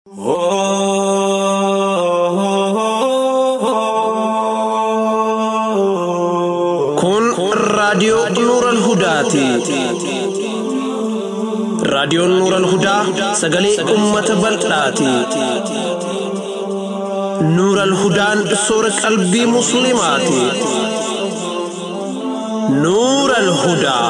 Kun raadiyoo Nuural Hudaati. Raadiyoon Nuural Hudaa sagalee uummata bal'aati. Nuural Hudaan soora qalbii Musliimaati. Nuural Hudaa.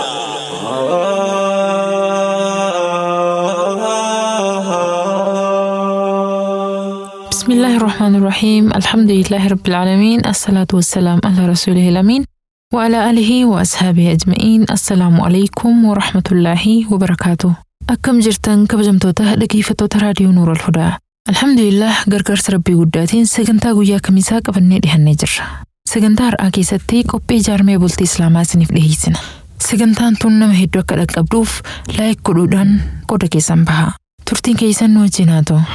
بسم الله الرحمن الرحيم الحمد لله رب العالمين الصلاة والسلام على رسوله الأمين وعلى آله وأصحابه أجمعين السلام عليكم ورحمة الله وبركاته أكم جرتن كبجمتوتا dhaggeeffattoota raadiyoo Nuur al-Hudaa Alhamdulillah gargaarsa rabbii guddaatiin sagantaa guyyaa kamisaa qabannee dhihannee jirra. Sagantaa har'aa keessatti qophii ijaarmee bultii Islaamaa isiniif dhiyeessina. Sagantaan tun nama hedduu akka dhaqqabduuf laayik godhuudhaan qooda keessan baha. Turtiin keessan nu wajjin haa ta'u.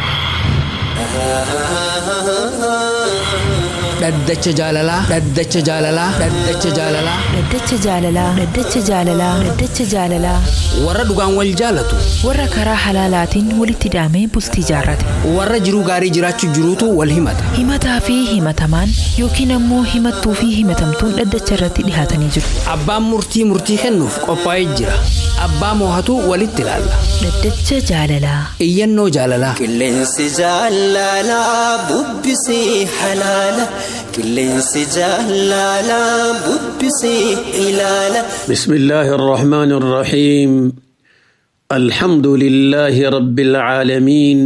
Dhaddacha jaalalaa. Dhaddacha jaalalaa. Dhaddacha jaalalaa. Dhaddacha jaalalaa. Dhaddacha jaalalaa. Dhaddacha jaalalaa. Warra dhugaan wal jaalatu. Warra karaa halaalaatiin walitti hidhamee bultii jaarrate. Warra jiruu gaarii jiraachuu jiruutu wal himata. Himataa fi himatamaan yookiin ammoo himattuu fi himatamtuun dhaddacha irratti dhihaatanii jiru. Abbaan murtii murtii kennuuf qophaa'ee jira. Abbaa moohatu walitti ilaalla. Dhaddacha jaalalaa. Iyyannoo jaalalaa. Qilleensi jaalalaa bubbisee halaala. Qilleensi jaalalaa bubbisee ilaala. بسم الله الرحمن الرحيم الحمد لله رب العالمين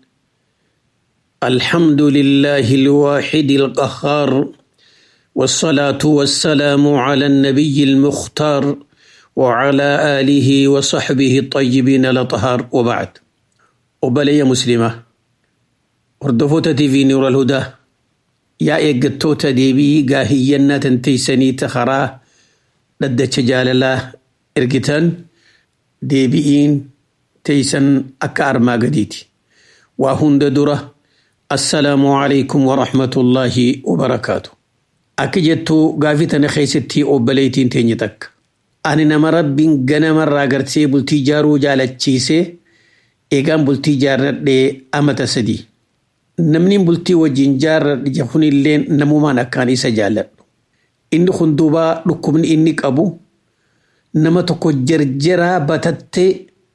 الحمد لله الواحد القهار والصلاة والسلام على النبي المختار وعلى آله وصحبه الطيبين الأطهار وبعد وبلي مسلمة وردفوت في نور الهدى يا إيقتوت ديبي قاهينا تنتيسني تخراه dhaddacha jaalalaa ergitan deebi'iin teeysan akka armaa gadiiti. Waa hunda dura assalaamu alaikum wa rahmatullaahi wa barakaatu. Akka jettuu gaafii tana keessatti obboleettiin teenye takka. Ani nama rabbiin ganamarraa gartee bultii jaaruu jaalachiisee eegaan bultii jaarradhee amata sadii. Namni bultii wajjin jaarradhe kunillee namumaan akkaan isa jaalladhu. inni kun duuba dhukkubni inni qabu nama tokko jarjaraa batattee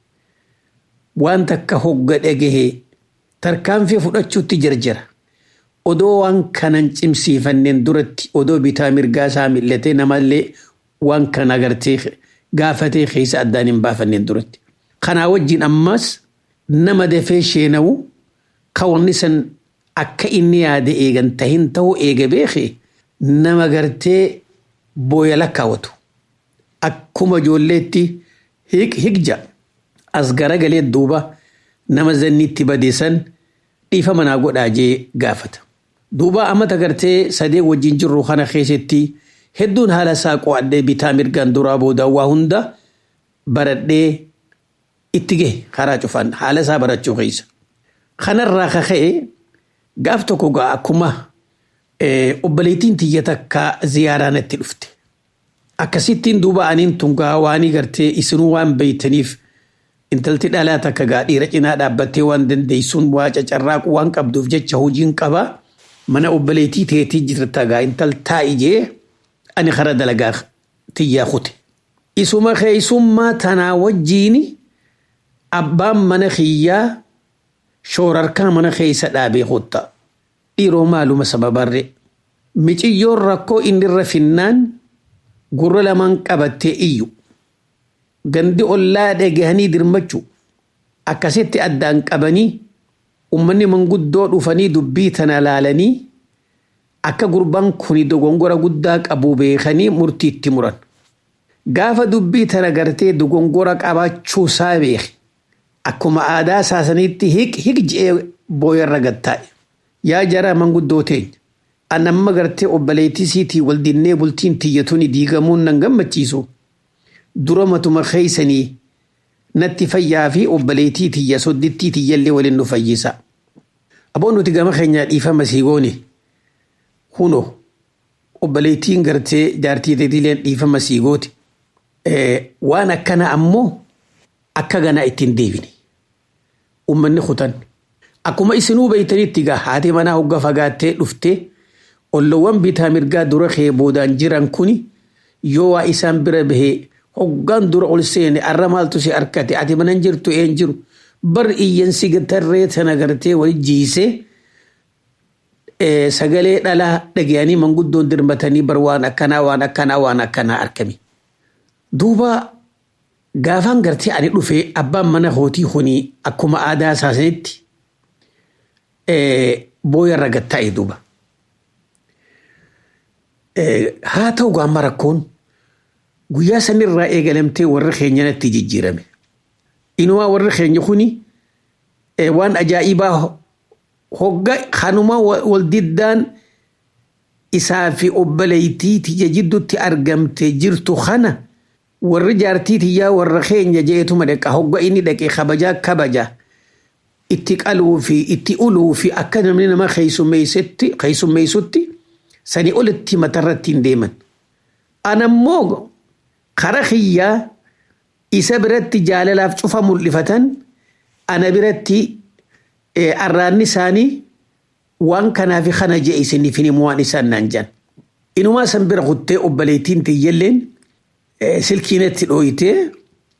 waan takka hogga dhagahe tarkaanfii fudhachuutti jarjara. Odoo waan kanan cimsiifanneen duratti odoo bitaa mirgaa isaa millatee namallee waan kana agartee gaafatee keessa addaan hin baafanneen duratti. Kanaa wajjin ammas nama dafee sheenawu kawanni san akka inni yaade eegan tahin ta'uu eega beekee nama gartee booya lakkaawwatu akkuma ijoolleetti higja as garagalee duuba nama zanniitti badeessan dhiifa manaa godhaa jee gaafata. Duuba amata gartee sadee wajjin jirru kana keessatti hedduun haala isaa qo'adhee bitaa mirgaan duraa booda waa hunda baradhee itti gahe karaa cufan haala isaa barachuu keessa. Kanarraa kaka'e gaaf tokko gaa akkuma obboleettiin tiyya takka ziyaaraa natti dhufte. Akkasittiin duuba aniin tun gaa waanii gartee isinuu waan beeytaniif intalti dhalaa takka gaa dhiira cinaa dhaabbattee waan dandeessuun waa cacarraaqu waan qabduuf jecha hojiin qabaa mana obboleettii teetii jirta gaa intal taa'ijee ani kara dalagaa tiyyaa kute. Isuma keessummaa tanaa wajjiini abbaan mana kiyyaa shoorarkaa mana keessa dhaabee hotta. dhiiroo maaluma sababarre miciyyoon rakkoo inni irra finnaan gurra lamaan qabattee iyyu gandi ollaa dhagahanii dirmachu akkasitti addaan qabanii ummanni manguddoo dhufanii dubbii tana laalanii akka gurbaan kuni dogongora guddaa qabu beekanii murtiitti muran. Gaafa dubbii tana gartee dogongora qabaachuu isaa beeke akkuma aadaa saasaniitti hiq hiq je'ee booyarra gattaa'e. yaa jara manguddoo teenya an amma gartee obboleettii siitii wal dinnee bultiin tiyyatuun diigamuun nan gammachiisu dura matuma keeysanii natti fayyaa fi obboleettii tiyya soddittii tiyyallee waliin nu fayyisa. Aboon nuti gama keenyaa dhiifama siigoone huno obboleettiin gartee jaartii teetileen dhiifama siigooti. Waan akkana ammoo akka ganaa ittiin deebine. Uummanni kutan akkuma isinuu beeytanitti gaa haati manaa hogga fagaattee dhufte ollowwan bitaa mirgaa dura kee boodaan jiran kuni yoo waa isaan bira bahee hoggaan dura ol seene arra maaltu si harkate ati manan jirtu een jiru bar iyyansi tarree tana gartee wali jiisee sagalee dhalaa dhagayanii manguddoon dirmatanii bar waan akkanaa waan akkanaa waan akkanaa arkami. Duuba gaafaan gartee ani dhufee abbaan mana hootii hunii akkuma aadaa isaasanitti booyarra gattaa'e duuba. Haa ta'u gaamma rakkoon guyyaa sanirraa eegalamtee warri keenyanatti jijjiirame. Inumaa warri keenya kuni waan ajaa'ibaa hogga kanuma wal diddaan isaa fi obboleeytii tiyya jidduutti argamte jirtu kana warri jaartii tiyyaa warra keenya jeetuma dhaqa hogga inni dhaqe kabajaa kabaja itti qaluu fi itti uluu fi akka namni nama keessummeessutti sanii olitti matarratti hin deeman. Anammoo kara kiyyaa isa biratti jaalalaaf cufa mul'ifatan ana biratti arraanni isaanii waan kanaaf kana jee isiniif hin himu waan isaan naan jan. Inumaa san bira kuttee obboleettiin tiyyalleen silkiinatti dhooyitee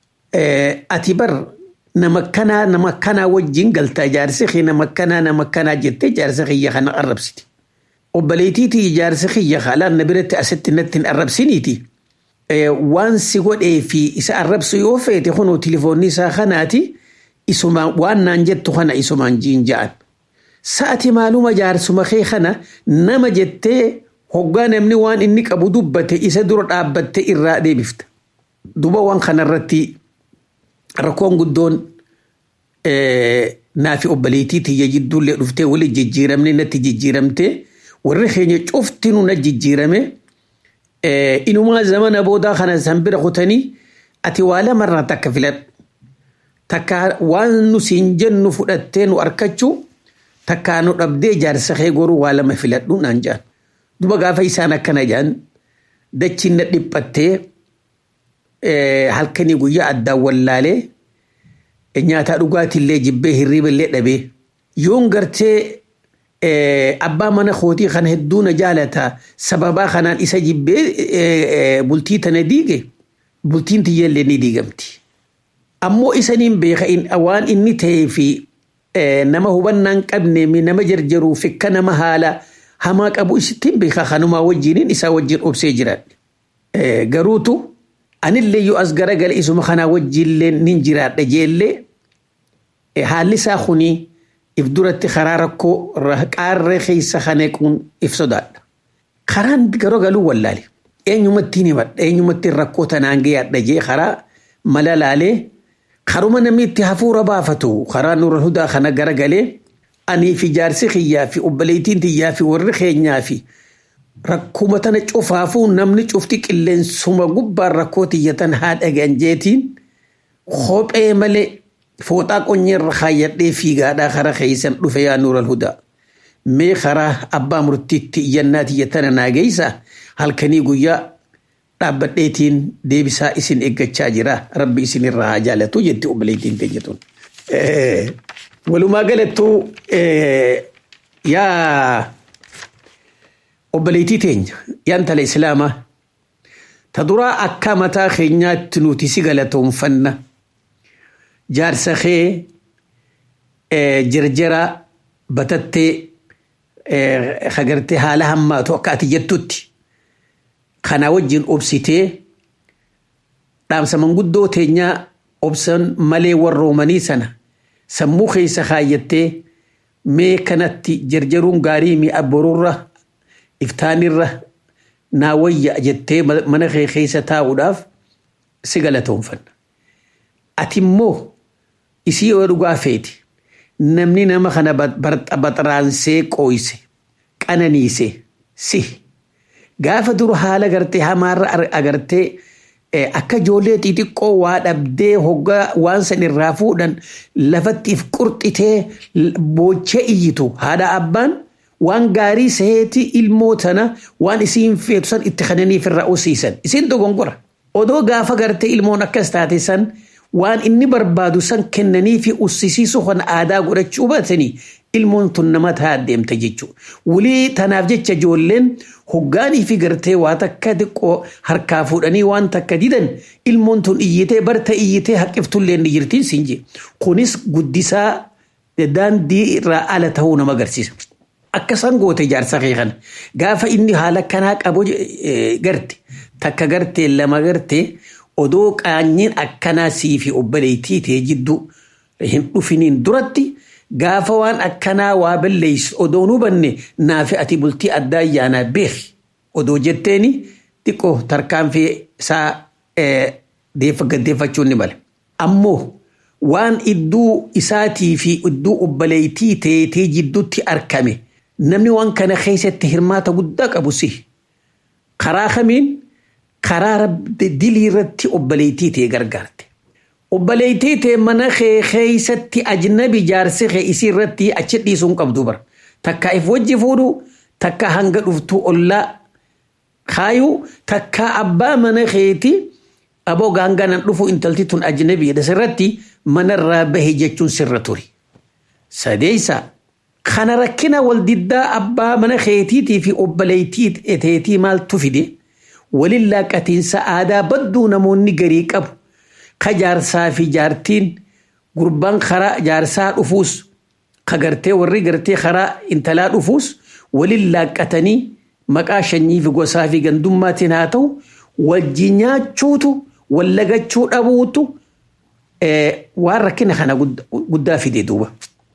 ati bar nama kanaa nama kanaa wajjin galtaa jaarsi kee nama kanaa nama kanaa jettee jaarsi kiyya kana arrabsiti. Obboleettii tiyya jaarsi kiyya haalaan na biratti asitti natti hin arrabsiniiti. Waan si godhee fi isa arrabsu yoo feete kunoo tilifoonni isaa kanaati. isumaan waan naan jettu kana isumaan jiin ja'an. Sa'ati maaluma jaarsuma kee kana nama jettee hoggaa namni waan inni qabu dubbate isa dura dhaabbatte irraa deebifta. Duba waan kanarratti rakkoon guddoon naafi obboleettii tiyya jidduullee dhuftee wali jijjiiramne natti jijjiiramte warri keenya cuftinuu na jijjiirame inumaa zamana boodaa kana san bira kutanii ati waa lamarraa takka filadhu. takka waan nu siin jennu fudhattee nu arkachuu takkaa nu dhabdee jaarsa kee goruu waa lama filadhu naan jaan. Duba gaafa isaan akkana jaan dachiin na dhiphattee halkanii guyyaa addaan wallaalee nyaataa dhugaatillee jibbee hirriiballee dhabee yoon gartee abbaa mana kootii kana hedduu na jaalata sababaa kanaan isa jibbee bultii tana diige bultiin tiyyallee ni diigamti. ammoo isaniin beeka waan inni ta'ee fi nama hubannaan qabne nama jarjaruu fi akka nama haala hamaa qabu isittiin beeka kanumaa wajjiniin isaa wajjin obsee jiraadhe. Garuutu anillee yoo as garagale isuma kanaa wajjillee nin jiraadha jeellee haalli isaa kuni if duratti karaa rakkoo qaarree keessa kaneequun if sodaadha. Karaan garoo galuu wallaale. Eenyumattiin himadha eenyumattiin rakkoo tanaan gayaadha jee karaa mala laalee karuma namni itti hafuura baafatu karaa nurra hudaa kana garagalee anii fi jaarsi kiyyaa fi obboleettiin tiyyaa fi warri keenyaa fi rakkuma tana cufaafuu namni cufti qilleensuma gubbaan rakkoo tiyyatan haa dhagan jeetiin kophee malee fooxaa qonyeerra kaayyadhee fiigaadhaa kara keeysan dhufe yaa nuural hudaa. Mee karaa abbaa murtiitti iyyannaa tiyyatana naa geeysa halkanii guyyaa dhaabbadheetiin deebisaa isin eeggachaa jira rabbi isin irraa haa jaalatu jetti obboleettiin teenyatuun. Walumaa galattuu yaa obboleettii teenya yaa intala islaamaa ta duraa akka mataa keenyaatti nuti si galatoonfanna jaarsa kee jarjara batattee hagartee haala hammaatu akka ati jettutti. kana wajjin obsitee dhaamsa manguddoo teenyaa obsan malee warroomanii sana sammuu keessa kaayyattee mee kanatti jarjaruun gaarii mi'a boruurra iftaanirra naa wayya jettee mana kee keessa taa'uudhaaf si galatoonfanna. Ati immoo isii yoo dhugaa feeti namni nama kana baxaraansee qooyse qananiise si. gaafa dura haala gartee hamaarra agartee akka ijoollee xixiqqoo waa dhabdee hoggaa waan san irraa fuudhan lafattiif qurxitee boochee iyyitu haadha abbaan waan gaarii seeti ilmoo tana waan isiin feetu san itti kananiif irraa osiisan isin dogongora odoo gaafa gartee ilmoon akkas taate san waan inni barbaadu san kennanii fi ussisiisu kan aadaa godhachuu baatanii ilmoon tun nama ta'a deemta jechuudha. Wulii tanaaf jecha ijoolleen hoggaanii fi gartee waa takka xiqqoo harkaa fuudhanii waan takka didan ilmoon tun iyyitee barta iyyitee haqqiftullee ni jirtiin siin jee. Kunis guddisaa daandii irraa ala ta'uu nama agarsiisa. Akkasaan goote jaarsa kee kana gaafa inni haala kanaa qabu garte takka gartee lama gartee odoo qaanyiin akkanaa sii fi obboleettii ta'e jidduu hin dhufiniin duratti gaafa waan akkanaa waa balleessu odoo nu banne naafi ati bultii addaa ayyaanaa beeki odoo jetteeni xiqqoo tarkaanfii isaa gaddeeffachuun ni mala. Ammoo waan idduu isaatii fi idduu obboleettii ta'ee jidduutti argame namni waan kana keessatti hirmaata guddaa qabu si karaa kamiin karaa dilii irratti obboleettii ta'e gargaarte. Obboleettii ta'e mana kee keessatti ajnabi jaarsi kee isii irratti achi dhiisuun qabdu bara. Takka if wajji fuudhu takka hanga dhuftu ollaa kaayuu takka abbaa mana keeti aboo gaanganan dhufu intalti tun ajnabiidha sirratti manarraa bahe jechuun sirra ture. Sadeessa kana rakkina wal diddaa abbaa mana keetiitii fi obboleettii eteetii maaltu fide waliin laaqatiinsa aadaa badduu namoonni garii qabu ka jaarsaa fi jaartiin gurbaan karaa jaarsaa dhufuus ka gartee warri gartee karaa intalaa dhufuus waliin laaqatanii maqaa shanyii fi gosaa fi gandummaatiin haa ta'u wajji nyaachuutu wallagachuu dhabuutu waan rakkina kana guddaa fide duuba.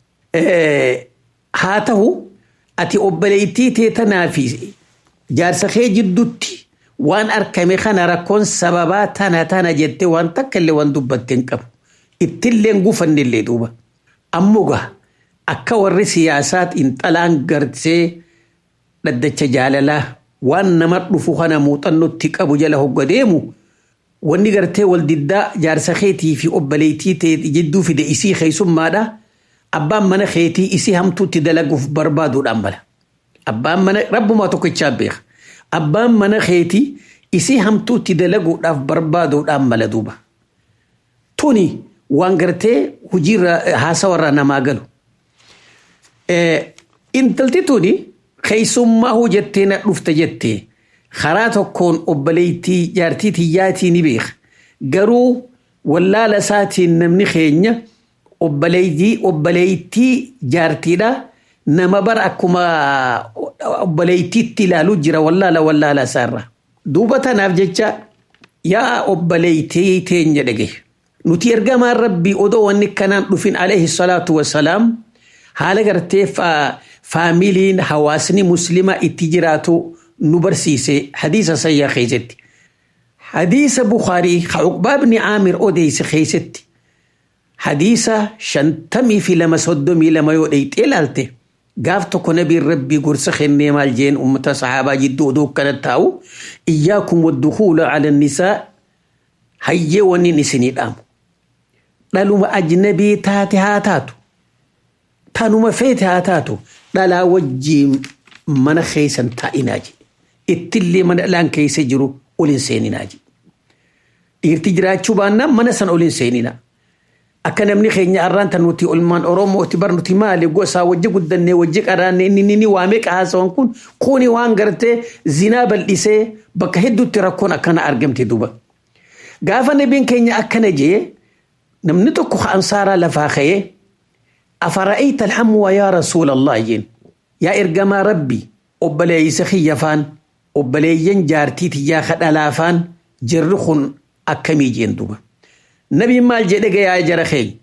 Haa ta'u ati obboleettii tee tanaa fi jaarsa kee jidduutti waan argame kana rakkoon sababaa tana tana jettee waan takka illee waan dubbattee hin qabu. Ittillee gufanne illee duuba. Ammoo akka warri siyaasaa xiinxalaan gartee dhaddacha jaalalaa waan nama dhufu kana muuxannootti qabu jala hogga deemu wanni gartee wal diddaa jaarsa keetii fi obboleettii ta'e jidduu fide isii keessummaadha. Abbaan mana keetii isii hamtuutti dalaguuf barbaaduudhaan mala. Abbaan mana rabbumaa tokkichaa beeka. Abbaan mana keetii isii hamtuutti dalaguudhaaf barbaaduudhaan mala duuba. Tuni waan gartee hojiirra haasawarraa namaa galu. Intalti tuni keessummaa hojjettee na dhufte jettee karaa tokkoon obboleettii jaartii tiyyaatii ni beeka. Garuu wallaala isaatiin namni keenya obboleettii obboleettii jaartiidha. Nama bara akkuma obboleettiitti ilaaluu jira wallaala wallaala isaarra. Duuba tanaaf jecha yaa obboleettii teenya dhagaye. Nuti ergamaan rabbii odoo wanni kanaan dhufin alayhi salaatu wassalaam haala gartee faamiliin hawaasni muslimaa itti jiraatu nu barsiise hadiisa sayyaa keessatti. Hadiisa Bukaarii Cuqbaa ibni Aamir odeesse keessatti hadiisa shantamii fi lama soddomii lama yoo dheyxee ilaalte gaaf tokko nabiin rabbii gorsa kennee maal jeen ummata sahaabaa jidduu oduu akkana taa'u iyyaakum waddukuula ala nisaa hayyee wanni isinii dhaamu. Dhaluma ajnabii taate haa taatu. Tanuma feete haa taatu dhalaa wajjiin mana keessan taa'inaa jedhe. Ittillee mana dhalaan keessa jiru ol hin seeninaa jedhe. Dhiirti jiraachuu baannaan mana sana ol hin seeninaa. Akka namni keenya har'aan tan nuti olmaan Oromooti bar nuti maali gosaa wajji guddannee wajji qaraannee inni inni waamee qaasawan kun kuni waan gartee zinaa bal'isee bakka hedduutti rakkoon akkana argamte duuba. Gaafa nabiin keenya akkana jee namni tokko ansaaraa lafaa ka'ee أفرأيت الحمو يا رسول الله جين يا إرجما ربي أبلي سخيفان أبلي جارتي تيا خدلافان جرخن أكمي جين دوبا نبي مال جدك يا جرخي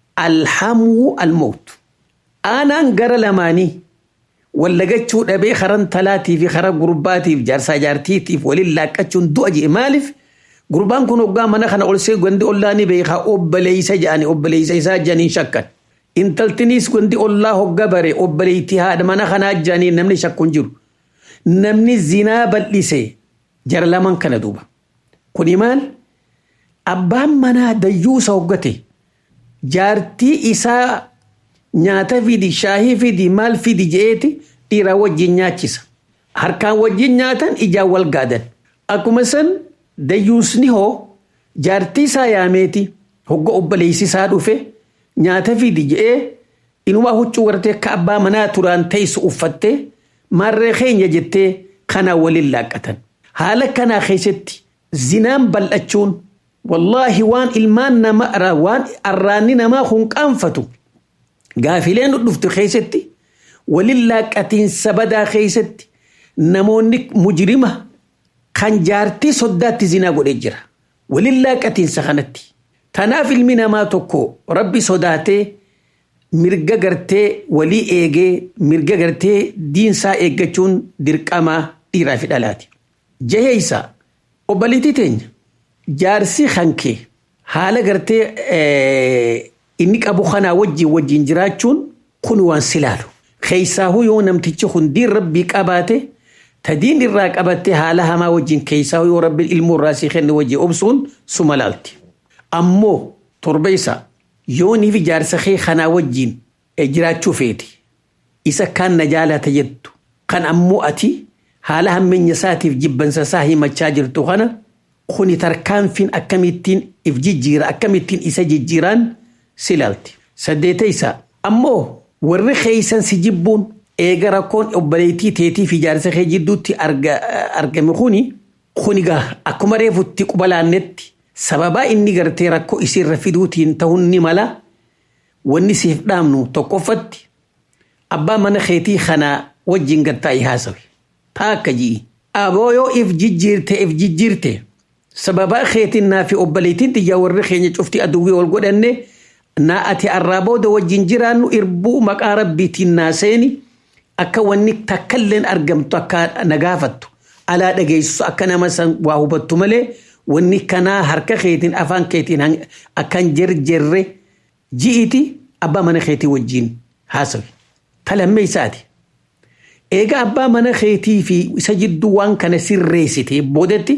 الحمو الموت أنا انقر لماني ولا قتشو أبي خرن تلاتي في خرب قرباتي في جارسا جارتي في ولله كتشون دو أجي مالف قربان كنو قام أنا خنا أول سي قندي أولاني بيخا أبلي سجاني أبلي سجاني شكت intaltinis wanti ollaa hogga bare obboleettii haadha mana kanaa jaanii namni shakkuun jiru namni zinaa bal'ise jara laman kana duuba kuni maal abbaan manaa dayyuusa hoggate jaartii isaa nyaata fidi shaahii fidi maal fidi je'eeti dhiiraa wajjin nyaachisa harkaan wajjin nyaatan ijaan wal gaadan akkuma san dayyuusni hoo jaartii isaa yaameeti hogga obboleessisaa dhufe nyaata fidi je'ee inumaa huccuu gartee akka abbaa manaa turaan teessu uffattee maarree keenya jettee kanaa waliin laaqqatan. Haala kanaa keessatti zinaan bal'achuun wallaahi waan ilmaan namaa waan arraanni namaa kun qaanfatu gaafileen dhuftu keessatti waliin laaqqatiinsa badaa keessatti namoonni mujrima kan jaartii soddaatti zinaa godhee jira. Waliin laaqqatiinsa kanatti. Tanaaf ilmi namaa tokko rabbi sodaatee mirga gartee walii eegee mirga gartee diinsaa eeggachuun dirqamaa dhiiraa fi dhalaati. Jaheeysa obboleettii teenya jaarsi hankee haala gartee inni qabu kanaa wajjin wajjin jiraachuun kun waan silaalu. Keessaahuu yoo namtichi hundiin rabbii qabaate tadiin irraa qabattee haala hamaa wajjin keessaahuu yoo rabbi ilmoo irraa si kenne wajjin obsuun suma laalti. Ammoo torba isaa yooniif jaarsa kee kanaa wajjin jiraachuu feeti. Isa kaan na jaalata jettu. Kan ammoo ati haala hammeenya isaatiif jibbansa isaa himachaa jirtu kana kuni tarkaanfiin akkamittiin if jijjiira akkamittiin isa jijjiiraan si laalti. Saddeeta isaa ammoo warri keeysan si jibbuun eega rakkoon obboleettii teetii fi jaarsa kee jidduutti argame kuni kunigaa akkuma reefutti quba laannetti sababaa inni gartee rakkoo isiirra fiduutiin ta'uun ni mala wanni siif dhaamnu tokkoffatti abbaa mana keetii kanaa wajjin gattaa'i haasawe taa akka ji'i aboo yoo if jijjiirte if jijjiirte sababaa keetiin naa fi obboleettiin xiyyaa warri keenya cufti aduwwii wal godhanne naa ati arraa booda wajjin jiraannu irbuu maqaa rabbiitiin naa seeni akka wanni takkalleen argamtu akka nagaafattu alaa dhageessu akka nama san waa hubattu malee wanni kanaa harka keetiin afaan keetiin akkan jarjarre ji'iti abbaa mana keetii wajjin haasawe. Talammee isaati. Egaa abbaa mana keetii fi isa jidduu waan kana sirreessite boodatti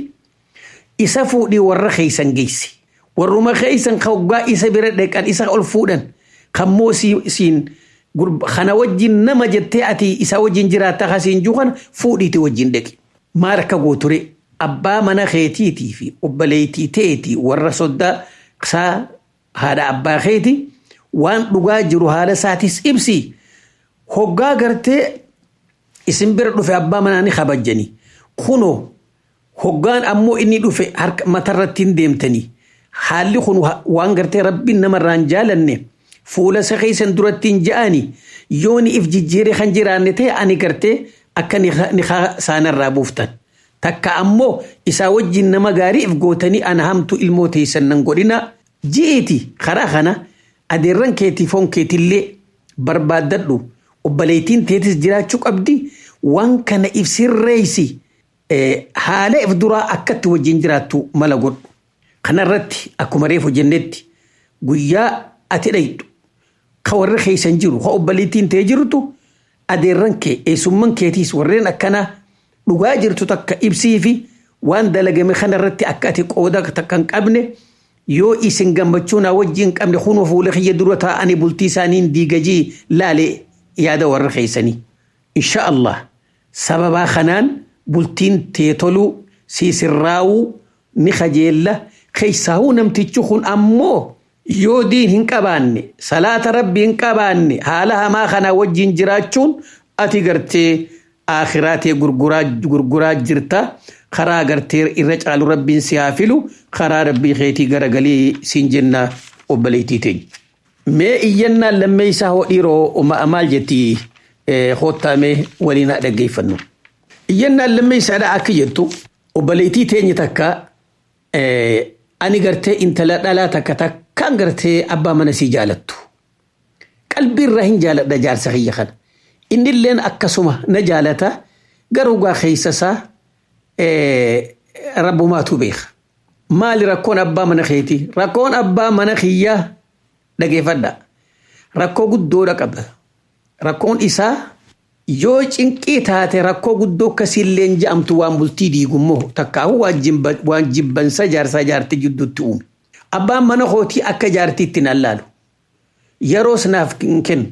isa fuudhii warra keeysan geessi. Warruma keeysan hoggaa isa bira dhaqan isa ol fuudhan kan moo siin kana wajjin nama jettee ati isa wajjin jiraatta kasiin juu kana fuudhiiti wajjin dhaqi. Maal akka gooture abbaa mana keetiitii fi obboleettii teetii warra soddaa isaa haadha abbaa keetii waan dhugaa jiru haala isaatis ibsi. Hoggaa gartee isin bira dhufe abbaa manaa ni kabajjani. Kunoo hoggaan ammoo inni dhufe harka matarratti hin deemtanii. Haalli kun waan gartee rabbiin namarraan jaalanne fuula isa keessan duratti hin ja'ani yooni if jijjiiree kan jiraanne ta'e ani gartee akka niqaa isaanirraa buuftan. Takka ammoo isaa wajjin nama gaarii if gootanii ana hamtu ilmoo teessan nan godhina. Ji'eeti karaa kana adeerran keetii foon keetillee barbaaddadhu obboleettiin teetis jiraachuu qabdi waan kana if sirreessi haala if duraa akkatti wajjin jiraattu mala godhu. Kanarratti akkuma reefu jennetti guyyaa ati dhayxu ka warri keessan jiru ka obboleettiin ta'e jirtu adeerran kee eessumman keetiis warreen akkanaa dhugaa jirtu takka ibsii fi waan dalagame kanarratti akka ati qooda takka hin qabne yoo isin gammachuu naa wajjin qabne kunoo fuula kiyya dura taa'anii bultii isaaniin diigajii laale yaada warra keessanii. Insha Allah sababaa kanaan bultiin tee toluu siisirraawuu ni kajeella keessaahuu namtichi kun ammoo yoo diin hin qabaanne salaata rabbi hin qabaanne haala hamaa kanaa wajjin jiraachuun ati gartee akhiraatee gurguraa jirta karaa gartee irra caalu rabbiin si haa filu karaa rabbii keetii garagalii siin jenna obboleettii teenya. Mee iyyannaan lammee isaa hoo dhiiroo maal jetti hoottaamee waliin haa dhaggeeffannu. Iyyannaan lammee isaadha akka jettu obboleettii teenya takka ani gartee intala dhalaa takka takkaan gartee abbaa mana sii jaalattu. Qalbii irraa hin jaaladha jaarsa kiyya kana. Innilleen akkasuma na jaalata garuu gaa keessa isaa rabbumaatu beeka. Maali rakkoon abbaa mana keetii? Rakkoon abbaa mana kiyyaa dhageeffadha. Rakkoo guddoodha qaba. Rakkoon isaa yoo cinqii taate rakkoo guddoo akkasiillee je'amtu waan bultii diigummoo takkaahu waan jibbansa jaarsaa jaartii jidduutti uume. Abbaan mana kootii akka jaartiitti nan laalu. Yeroos naaf hin kennu.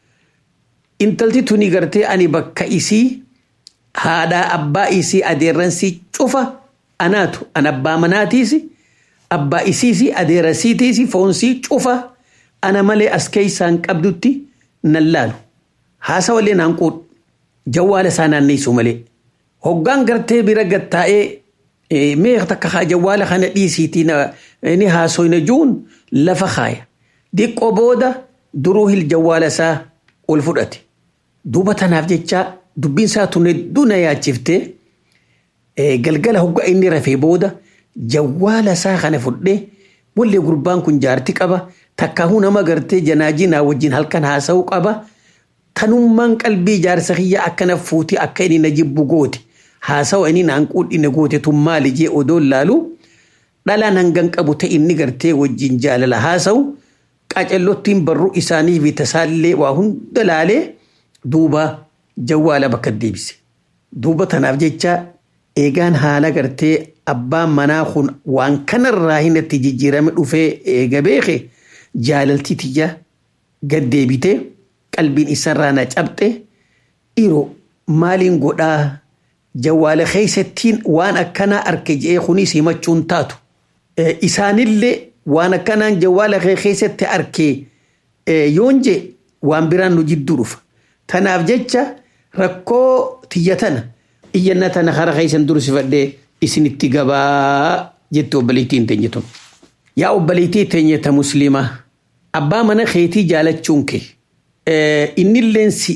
Intalti tuni gartee ani bakka isii haadhaa abbaa isii adeerransii cufa anaatu an abbaa manaatiis abbaa isiisi adeerasiitiisi foonsii cufa ana malee as keessaan qabdutti nan laalu haasawallee naan quudhu jawwaala isaa naanneessu malee hoggaan gartee bira gattaa'ee mee takka haa jawwaala kana dhiisiitii ni haasoyna juun lafa kaaya diqqoo booda duruu hil jawwaala isaa ol fudhate duuba tanaaf jecha dubbiin isaa tun hedduu na yaachiftee galgala hoggaa inni rafee booda jawwaala isaa kana fudhee wallee gurbaan kun jaarti qaba takkaahuu nama gartee janaajinaa wajjin halkan haasa'uu qaba tanummaan qalbii jaarsa kiyya akkana fuuti akka inni na jibbu goote haasawa inni naan quudhine goote tun maali jee odoon laalu dhalaan hangan qabu ta'e inni gartee wajjin jaalala haasa'u qacallottiin barruu isaanii fi tasaallee waa hunda laalee duuba jawwaala bakka deebise. Duuba tanaaf jecha eegaan haala gartee abbaan manaa kun waan kanarraa hin itti jijjiirame dhufee eega beeke jaalaltii tiyya gad deebitee qalbiin isarraa na cabxe dhiiroo maaliin godhaa jawwaala keessattiin waan akkanaa arke je'ee kunis himachuun taatu. Isaanillee waan akkanaan jawwaala keessatti arkee yoon je waan biraan nu jidduu dhufa. Tanaaf jecha rakkoo tiyya tana iyyanna tana hara keessan dursifadhee isinitti gabaa jette obboleettiin teenye tun. Yaa obboleettii teenye ta musliimaa abbaa mana keetii jaalachuun kee innilleen si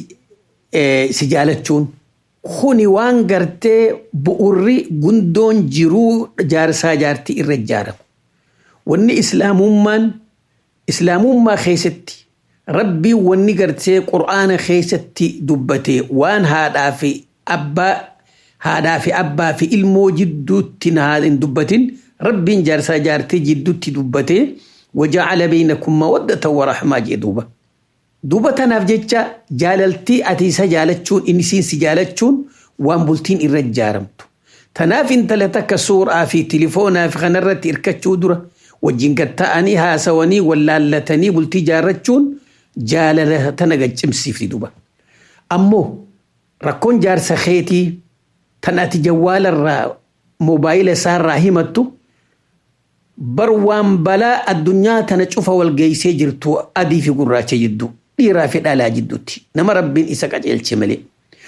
jaalachuun kuni waan gartee bu'urri gundoon jiruu jaarsaa jaartii irra ijaaramu. Wanni islaamummaan islaamummaa keessatti rabbii wanni gartee qur'aana keessatti dubbate waan haadhaa fi abbaa haadhaa fi abbaa fi ilmoo jidduutti hin dubbatin rabbiin jaarsaa jaartii jidduutti dubbate waja'ala beeynakum mawaddatan wa rahmaa jee duuba. Duuba tanaaf jecha jaalaltii ati isa jaalachuun inni si jaalachuun waan bultiin irra ijaaramtu. Tanaaf intala takka suuraa fi tilifoonaa fi kanarratti hirkachuu dura wajjin gatta'anii haasawanii wallaallatanii bultii jaarrachuun jaalala tana gaccimsiifti duuba. Ammoo rakkoon jaarsa keetii tan ati jawwaalarraa moobaayila isaarraa himattu bar waan balaa addunyaa tana cufa wal geessee jirtu adii fi gurraacha jidduu dhiiraa fi dhalaa jidduutti nama rabbiin isa qajeelche malee.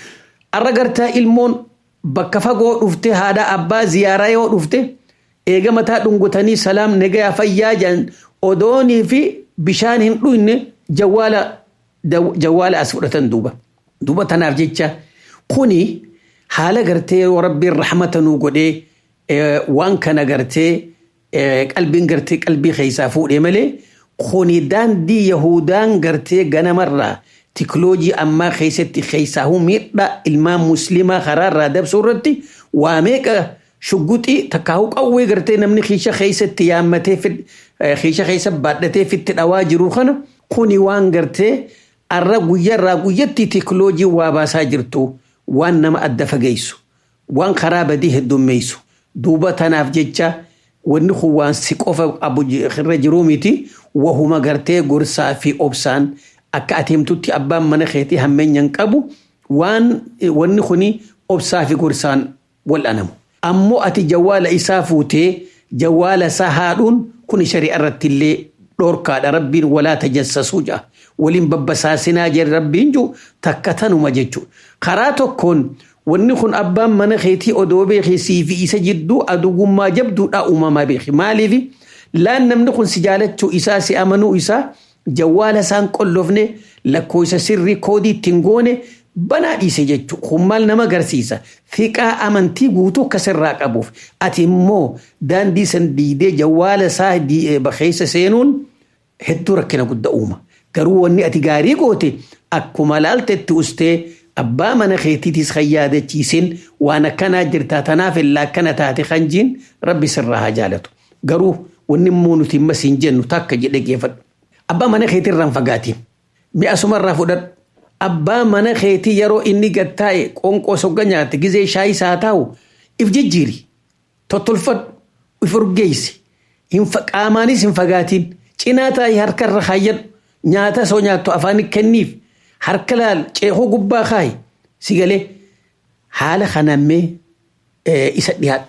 Arra gartaa ilmoon bakka fagoo dhufte haadha abbaa ziyaaraa yoo dhufte eega mataa dhungutanii salaam nagayaa fayyaa jedhan odoonii fi bishaan hin dhuyne jawwaala jawwaala as fudhatan duuba. Duuba tanaaf jecha kuni haala gartee yoo rabbiin rahmata nuu godhee waan kana gartee qalbiin gartee qalbii keessaa fuudhee malee kuni daandii yahudaan gartee ganamarraa tikloojii ammaa keessatti keessaahuu miidhaa ilmaan musliimaa karaarraa dabsuu irratti waa meeqa shugguxii takkaahuu qawwee gartee namni kiisha keessatti yaammatee kiisha keessa baadhatee fitti dhawaa jiru kana kuni waan gartee arra guyyarraa guyyatti tikloojii waa baasaa jirtu waan nama adda fageessu waan karaa badii heddummeessu duuba tanaaf jecha wanni kun waan si qofa abu irra jiruu miti wahuma gartee gorsaa fi obsaan akka ateemtutti abbaan mana keetii hammeenyan qabu waan wanni kuni obsaa fi gorsaan wal'anamu. Ammoo ati jawwaala isaa fuutee jawwaala isaa haadhuun kun shari'a irratti illee dhorkaadha rabbiin walaa tajassasuu ja'a. Waliin babbasaasinaa jedhe rabbiin jiru takka tanuma jechuudha. Karaa tokkoon wanni kun abbaan mana keetii odoo beekisii fi isa jidduu adugummaa jabduudha uumamaa beeki. Maaliif laan namni kun si jaalachuu isaa si amanuu isaa jawwaala isaan qollofne lakkoofsa sirrii koodii ittiin goone banaa dhiise jechuudha. Kun maal nama agarsiisa? Fiqaa amantii guutuu akkasirraa qabuuf ati immoo daandii san diidee jawwaala isaa keessa seenuun hedduu rakkina guddaa uuma. Garuu wanni ati gaarii goote akkuma laaltetti ustee abbaa mana keetiitis kan yaadachiisin waan akkanaa jirtaa tanaaf illaa akkana taate kan jiin rabbi sirraa haa jaalatu. Garuu wanni immoo nuti amma siin jennu takka jedhe geeffadhu. Abbaa mana keetii irraan fagaatiin mi'a sumarraa fudhadhu. Abbaa mana keetii yeroo inni gattaa'e qonqoo sogga nyaate gizee shaayii isaa taa'u if jijjiiri. Tottolfadhu if urgeessi. Qaamaanis hin fagaatiin cinaa taa'ee harkarra kaayyadhu nyaata soo nyaattu afaan kenniif harka laal ceekoo gubbaa kaayi si galee haala kanammee isa dhiyaadhu.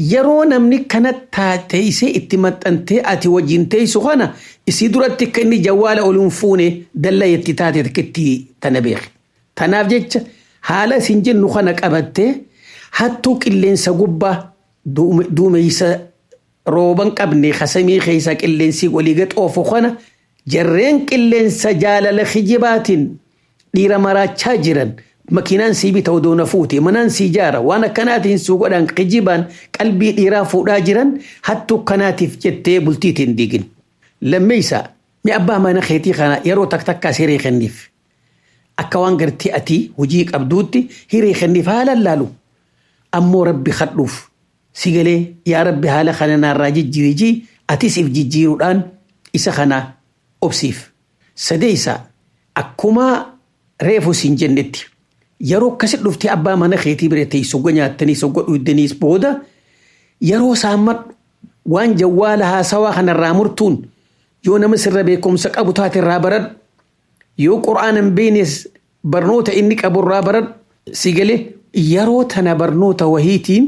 yeroo namni kana taateessee itti maxxantee ati wajjin teessu kana isii duratti akka inni jawwaala oluun fuune dalla itti taate itti tana beeki. Tanaaf jecha haala isin jennu kana qabattee hattuu qilleensa gubbaa duumeysa rooban qabne kasamii keessa qilleensi walii gaxoofu kana jarreen qilleensa jaalala kijibaatiin dhiira maraachaa jiran makiinaan sii bita odoona fuute manaan sii jaara waan akkanaatiin suu godhan kijibaan qalbii dhiiraa fuudhaa jiran hattuu kanaatiif jettee bultiitiin diigin. Lammeessa mi abbaa mana keetii kana yeroo takka takkaas hiree kenniif. Akka waan gartee ati hojii qabduutti hiree kenniif haala laalu. Ammoo rabbi kadhuuf si galee yaa rabbi haala kana naarraa jijjiirijii atis if jijjiiruudhaan isa kana obsiif. Sadeessa akkuma reefu siin jennetti yeroo akkasi dhuftee abbaa mana keetii bira teessoo nyaattanii soggo dhuydaniis booda yeroo saammadhu waan jawwaala haasawaa kanarraa murtuun yoo nama sirra beekumsa qabu taate irraa baradhu yoo qura'aana hin beeknes barnoota inni qabu irraa baradhu si galee yeroo tana barnoota wahiitiin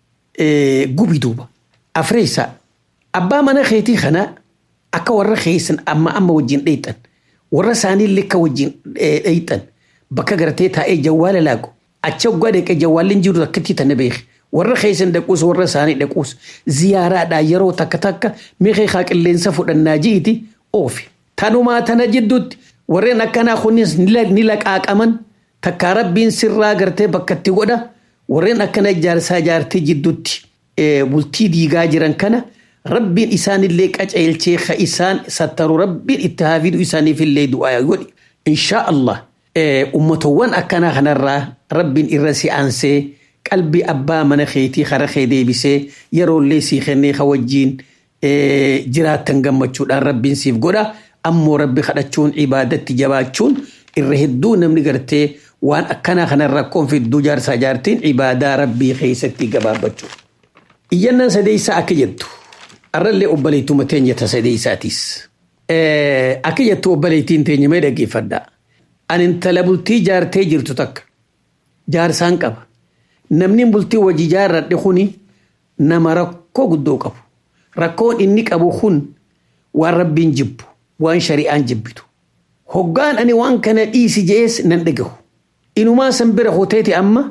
gubi duuba. Afreessa abbaa mana keetii kana akka warra keessan amma amma wajjin dheeyxan warra isaanii akka wajjin dheeyxan bakka gartee taa'ee jawwaala laaqu acha waggaa deeqee jawwaalli hin jiru akkatti tana beeki. warra keessan dhaquus warra isaanii dhaquus ziyaaraadhaa yeroo takka takka miiqeeqaa qilleensa fudhannaa jiiti oofi. Tanumaa tana jidduutti warreen akkanaa kunis ni laqaaqaman takkaa rabbiin sirraa gartee bakkatti godha warreen akkana ijaarsaa ijaartee jidduutti bultii diigaa jiran kana rabbiin isaanillee qaceelchee ka isaan sattaru rabbiin itti haafidu isaaniifillee du'aa godhi. Inshaa Allah ummatowwan akkanaa kanarraa rabbiin irra si aansee qalbii abbaa mana keetii kara kee deebisee yeroollee sii kennee ka wajjiin jiraattan gammachuudhaan rabbiin siif godha ammoo rabbi kadhachuun ibaadatti jabaachuun irra hedduu namni gartee waan akkanaa kanarra rakkoon fidduu jaarsaa jaartiin ibaadaa rabbii keessatti gabaabbachuu. Iyyannaan sadeessaa akka jettu arrallee obboleettuma teenya ta sadeessaatis. Akka jettu obboleettiin teenya mee dhaggeeffadhaa. Ani intala bultii jaartee jirtu takka jaarsaan qaba. namni bultii wajji jaarradhe kuni nama rakkoo guddoo qabu. Rakkoon inni qabu kun waan rabbiin jibbu, waan shari'aan jibbitu. Hoggaan ani waan kana dhiisi jees nan dhagahu. Inumaa san bira hoteeti amma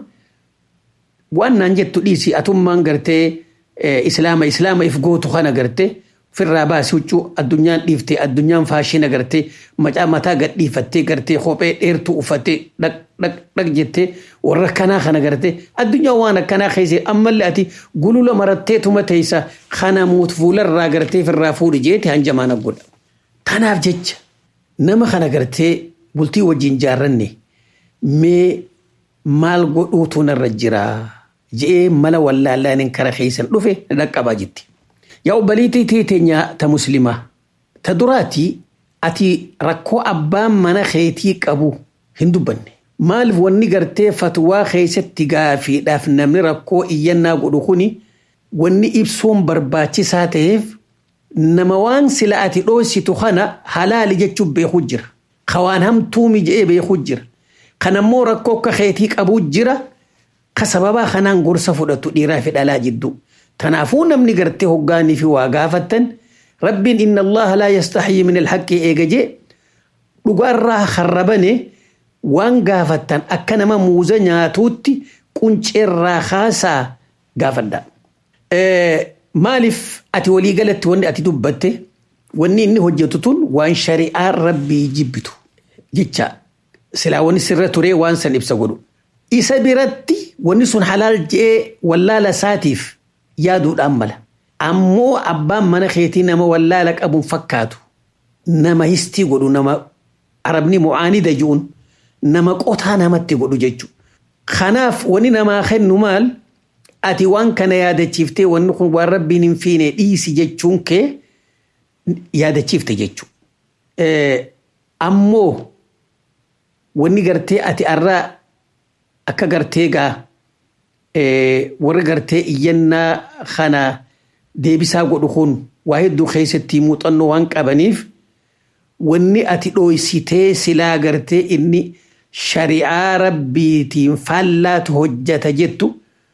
waan naan jettu dhiisi atummaan gartee islaama islaama if gootu kana gartee firraa baasii huccuu addunyaan dhiiftee addunyaan faashina gartee macaa mataa gadhiifattee gartee kophee dheertuu uffattee dhaq dhaq dhaq jettee warra kanaa kana gartee addunyaa waan akkanaa keessee ammallee ati gulula maratteetuma teessa kana muut fuularraa gartee firraa fuudhi jeeti hanjamaan aggodha. Tanaaf jecha nama kana gartee bultii wajjin jaarranne mee maal godhuutu narra jira je'ee mala wallaallaan kara keessan dhufe na dhaqqabaa jetti. Yaa obboliitii teenya ta muslimaa ta duraati ati rakkoo abbaan mana keetii qabu hin dubbanne. Maaliif wanni gartee fatwaa keessatti gaafiidhaaf namni rakkoo iyyannaa godhu kuni wanni ibsuun barbaachisaa ta'eef nama waan sila ati dhoositu kana halaali jechuun beekuu jira. Ka waan hamtuumi je'ee beekuu jira. Kanammoo rakkoo akka keetii qabuu jira. Ka sababaa kanaan gorsa fudhatu dhiiraa fi dhalaa jidduu. Kanaafuu namni gartee hoggaanii fi waa gaafattan rabbiin inna allaha laa yastaxyi min alhaqqi eega jee dhugaarraa harrabane waan gaafattan akka nama muuza nyaatuutti qunceerraa kaasaa gaafadha. Maaliif ati walii galatti wanni ati dubbatte wanni inni hojjetu tun waan shari'aa rabbii jibbitu jecha silaa wanni sirra turee waan san ibsa godhu. Isa biratti wanni sun halaal je'ee wallaala isaatiif yaaduudhaan mala. Ammoo abbaan mana keetii nama wallaala qabuun fakkaatu nama histii godhu nama arabni mu'aanida je'uun nama qotaa namatti godhu jechuudha. Kanaaf wani namaa kennu maal ati waan kana yaadachiiftee wanni kun waan rabbiin hin fiine dhiisi jechuun kee yaadachiifte jechuudha. Ammoo wanni gartee ati arraa akka gartee gaa warri gartee iyyannaa kana deebisaa godhu kun waa hedduu keessatti muuxannoo waan qabaniif wanni ati dhooysitee silaa gartee inni shari'aa rabbiitiin faallaatu hojjata jettu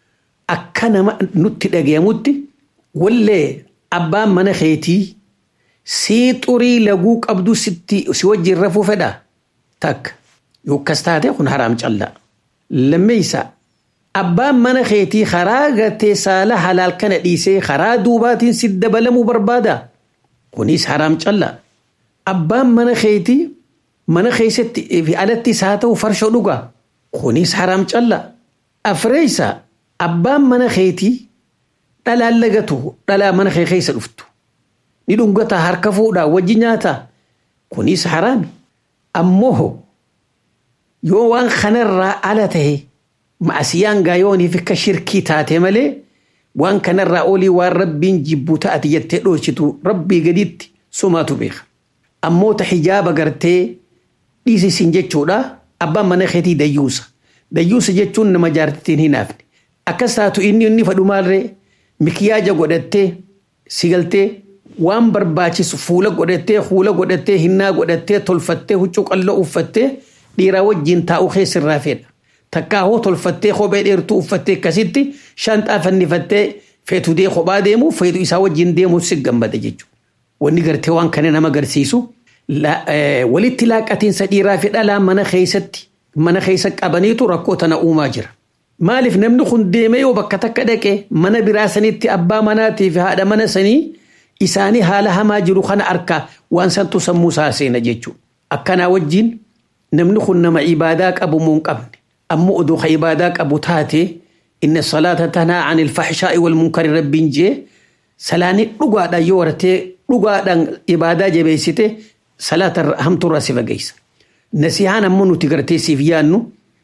akka nama nutti dhagayamutti wallee abbaan mana keetii sii xurii laguu qabdu sitti si wajjin rafuu fedha takka yoo akkas taate kun haraam callaa lammeeysa abbaan mana keetii karaa gartee saala halaal kana dhiisee karaa duubaatiin si dabalamuu barbaada kunis haraam callaa abbaan mana keetii mana keessatti fi alattis haa ta'u farshoo dhugaa kunis haraam callaa afreeysa abbaan mana keetii dhalaan lagatu dhalaa mana kee keessa dhuftu ni dhungata harka fuudhaa wajji nyaata kunis haraami ammoo yoo waan kanarraa ala tahe ma'asiyaan gaayooniif akka shirkii taate malee waan kanarraa olii waan rabbiin jibbu ta'ati jettee dhoorsitu rabbii gaditti sumaatu beeka ammoo ta hijaaba gartee dhiisisin jechuudha abbaan mana keetii dayyuusa dayyuusa jechuun nama jaartittiin hin hafne akkas taatu inni inni fadhumaallee mikiyaaja godhattee sigaltee waan barbaachisu fuula godhattee fuula godhattee hinnaa godhattee tolfattee huccuu qalloo uffattee dhiiraa wajjin taa'uu keessirraa fedha. Takkaa hoo tolfattee kophee dheertuu uffattee akkasitti shanxaa fannifattee feetu dee kophaa deemu feetu isaa wajjin deemu si gammada jechuudha. Wanni gartee waan kana nama agarsiisu walitti laaqatiinsa dhiiraa fi dhalaa mana keessatti mana keessa qabaniitu rakkoo tana uumaa jira. Maaliif namni kun deemee yoo bakka takka dhaqe mana biraa sanitti abbaa manaatii fi haadha mana sanii isaanii haala hamaa jiru kana arkaa waan santu sammuu isaa seena jechuudha. Akkanaa wajjin namni kun nama ibaadaa qabu moo hin qabne ammoo oduu ka ibaadaa qabu taate inna salaata tanaa an ilfaxshaa'i wal munkari rabbiin jee salaanii dhugaadhaan yoo wartee dhugaadhaan ibaadaa jabeessite salaata hamtuurraa si fageessa. Nasihaan ammoo nuti gartee siif yaannu